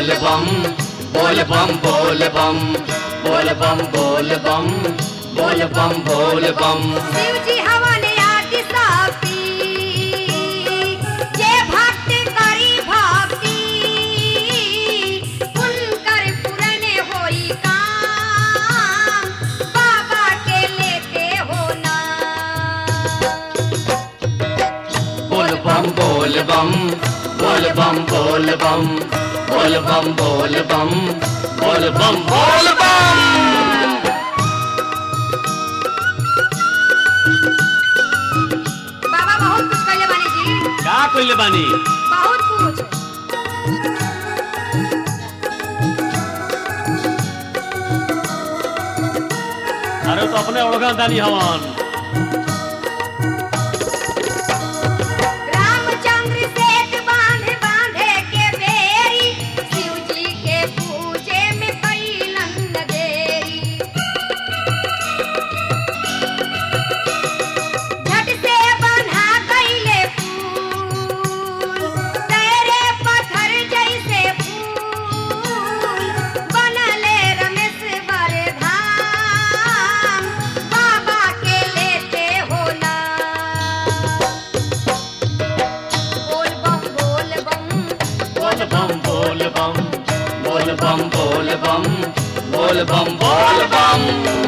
बोल बम बोल बम बोल बम बोल बम बोल बम बोल बम बोल बम शिव जी हवन आदि शक्ति जे भक्त करी भक्ति उनकर पूरन होई काम बाबा के लेते हो ना बोल बम बोल बम बोल बम बोल बम बोल बम बोल बम बोल बम बोल बम बाबा बहुत कुछ कहले बानी जी का कइले बानी बहुत कुछ अरे तो अपने ओळखा दानी हवन रामचंद्र सेठ बांधे बांधे के बेरी शिव जी के पूजे में कैलन देरी झट से बन्हा कैले फूल तेरे पत्थर जैसे फूल बनले रमेश बड़े धाम बाबा के लेते हो ना बोल बम बोल बम बोल बम बोल बम बोल बम बोल बम बोल बम बोल बम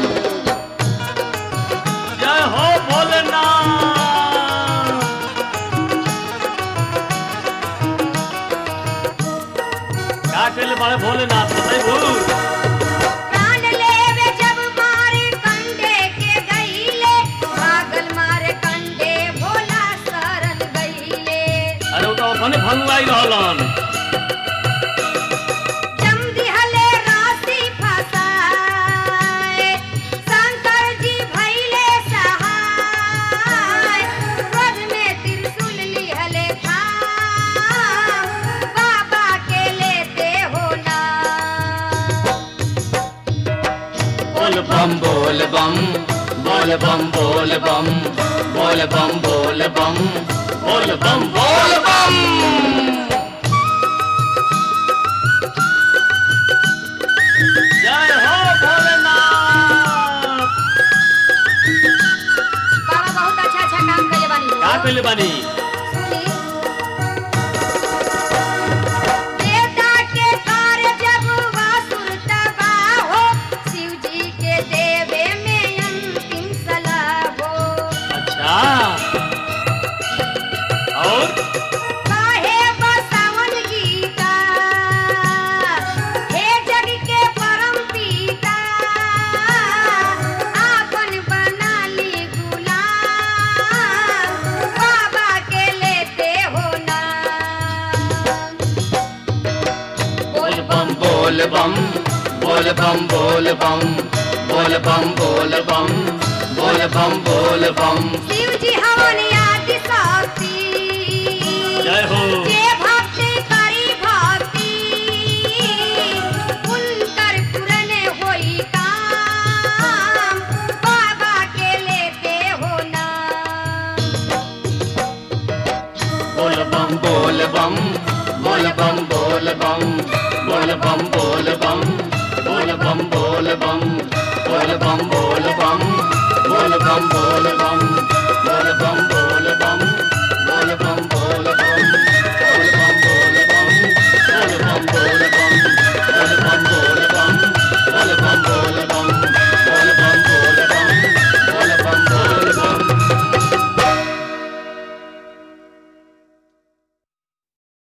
जय हो भोलेनाथ का कइले बाड़े भोलेनाथ बताई भूल प्राण लेवे जब मारे कंडे के गईले भागल मारे कंडे भोला शरण गईले अरे वो तो अपने भंगुआई रहलन जम दिहले राशि फसाए शंकर जी भइले सहाय क्रोध में त्रिशूल लिहले थाम बाबा के लेते हो ना बोल बम बोल बम बोल बम बोल बम बोल बम बोल बम बोल बम बोल बम जय हो भोलेनाथ बाबा बहुत अच्छा अच्छा काम कइले बानी हो। का कइले बानी सुनी। देवता के कार्य जब वासुर तबाह हो, शिव जी के देवे में अंतिम सलाह हो। अच्छा और काहे बसावन गीता, हे जग के परम पिता, आपन बना ली गुलाम, बाबा के लेते हो ना बोल बम बोल बम बोल बम बोल बम बोल बम बोल बम बोल बम बोल बम शिव जी हवन आदि शक्ति जय हो जे भक्ति करी भक्ति उनकर पूरन होई काम बाबा के लेते हो ना बोल बम बोल बम बोल बम बोल बम बोल बम बोल बम बोल बम बोल बम बोल बम बोल बम बोल बम बोल बम